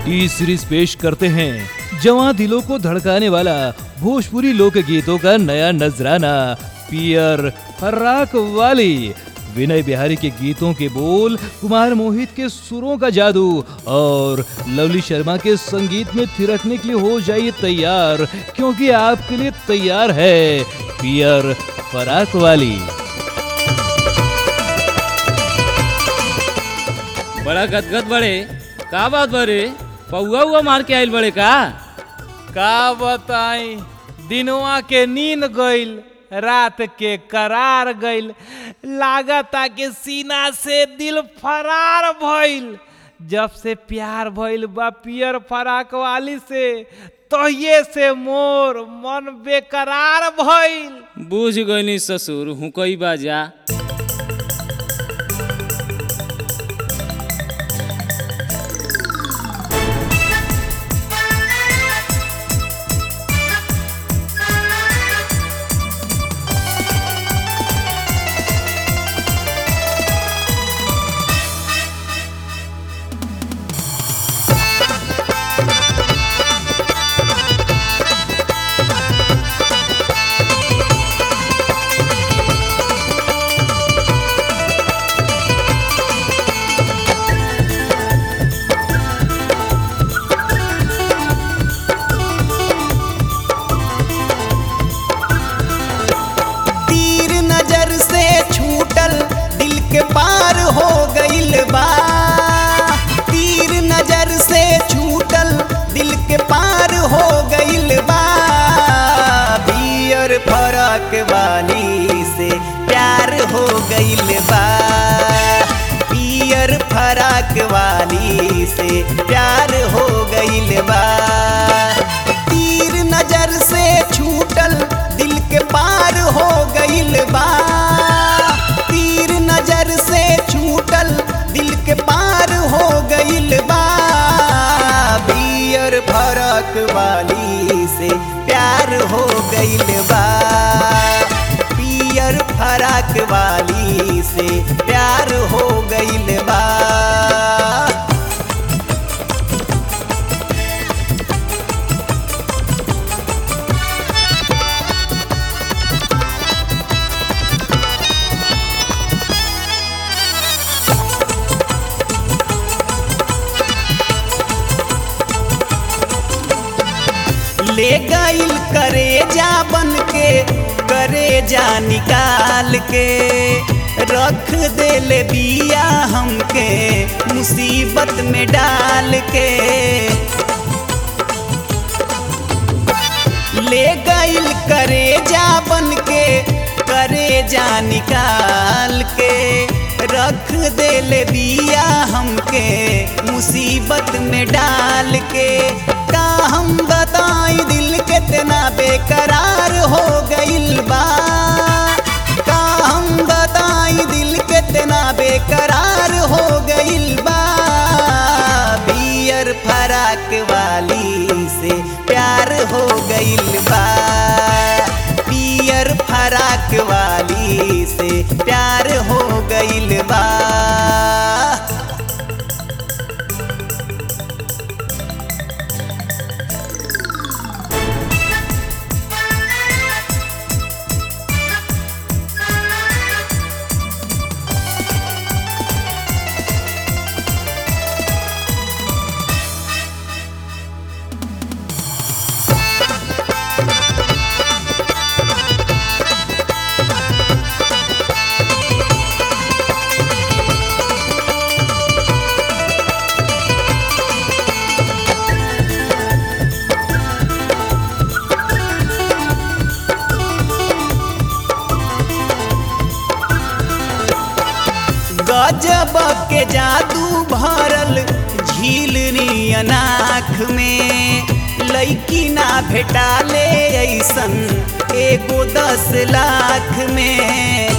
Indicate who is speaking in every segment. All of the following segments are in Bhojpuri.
Speaker 1: ई सीरीज पेश करते हैं जवां दिलों को धड़काने वाला भोजपुरी लोकगीतों का नया नजराना पियर फर्राक वाली विनय बिहारी के गीतों के बोल कुमार मोहित के सुरों का जादू और लवली शर्मा के संगीत में थिरकने के लिए हो जाइए तैयार क्योंकि आपके लिए तैयार है पियर फराक वाली
Speaker 2: बड़ा गदगद बड़े का बात बड़े पौआ हुआ मार के आइल बड़े का
Speaker 3: का बताई दिनवा के नींद गइल रात के करार गइल लागता के सीना से दिल फरार भइल जब से प्यार भइल बा पियर फराक वाली से तहिए से मोर मन बेकरार भइल
Speaker 2: बूझ गईनी ससुर हुकई बाजा
Speaker 4: तीर नजर से छूटल दिल के पार हो गइल बा तीर नजर से छूटल दिल के पार हो गइल बा पियर फरक वाली से प्यार हो गइल बा पियर फरक वाली से प्यार हो गइल बा तीर नजर से छूटल दिल के पार हो गइल बा तीर नजर से छूटल दिल के पार हो गइल बा बियर फरक वाली से प्यार हो गइल बा पियर फरक वाली से प्यार हो गइल बा ले गइल करे जा बन के करे जा निकाल के रख देले बिया हमके मुसीबत में डाल के ले गइल करे जा बन के करे जा निकाल के रख देले बिया हमके मुसीबत में डाल के का हम बताई दिल कितना बेकरार हो गइल बा का हम बताई दिल कितना बेकरार हो गइल बा बियर फराक वाली से प्यार हो गइल बा पियर फराक वाली से प्यार हो गइल बा गजब के जादू भरल झील नियन आँख में लैकी ना भेटाले ऐसन एगो दस लाख में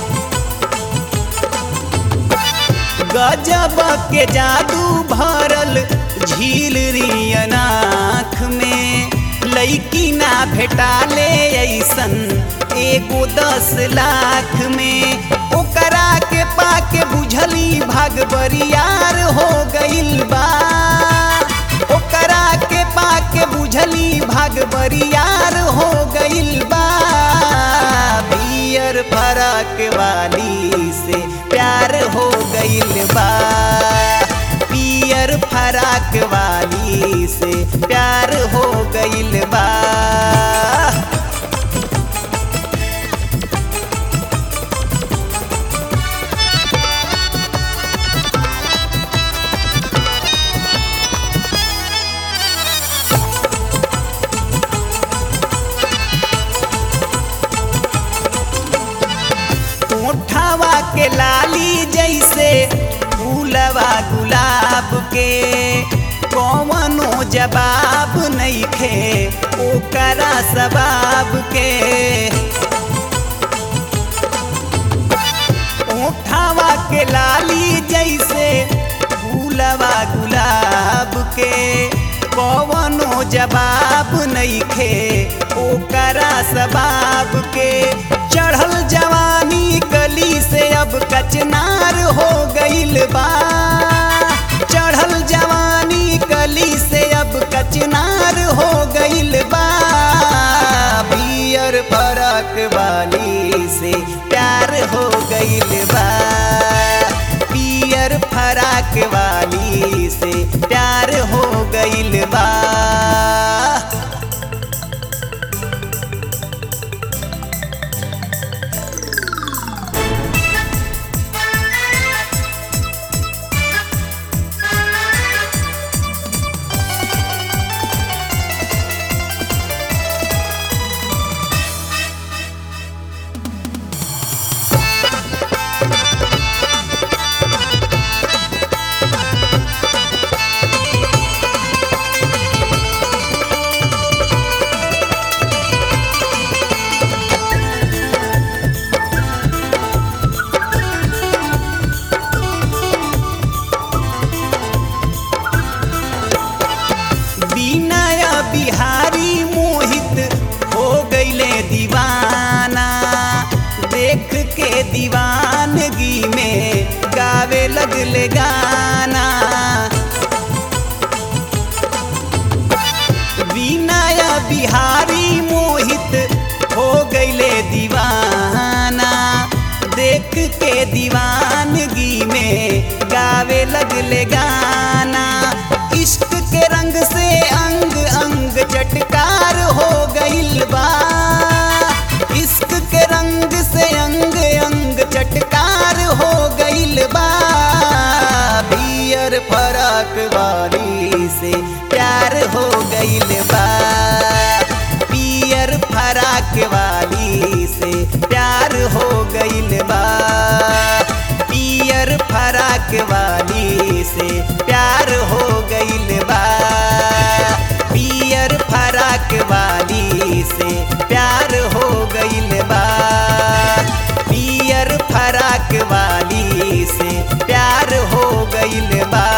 Speaker 4: गजब के जादू भरल झील रियन आँख में लैकी ना भेटाले ऐसन एगो दस लाख में ओकरा के पाके बुझली भाग बरियार हो गइल बा दिमाग बरियार हो गइल बा बियर फरक वाली से प्यार हो गइल बा पियर फराक वाली से प्यार हो गइल बा ओठवा के लाली जैसे फूलवा गुलाब के कौनो जवाब नइखे ओकरा सबाब के ओठवा के लाली जैसे फूलवा गुलाब के कौनो जवाब नइखे ओकरा सबाब के चढ़ल जवानी गली से अब कचनार हो गइल बा चढ़ल जवानी गली से अब कचनार हो गइल बा बियर फरक वाली से प्यार हो गइल बा पियर फराक वाली से प्यार हो गइल बा विनय बिहारी मोहित हो गईले दीवाना देख के दीवानगी में गावे लगले गाना विनय बिहारी मोहित हो गईले दीवाना देख के दीवानगी में गावे लगले गाना इश्क के रंग से अंग अंग चटकार हो गइल बा इश्क के रंग से अंग अंग चटकार हो गइल बा बियर फरक वाली से प्यार हो गइल बा पियर फराक वाली से प्यार हो गइल बा पियर फराक वाली से प्यार हो गइल बा पियर फराक वाली से प्यार हो गइल बा पियर फराक वाली से प्यार हो गइल बा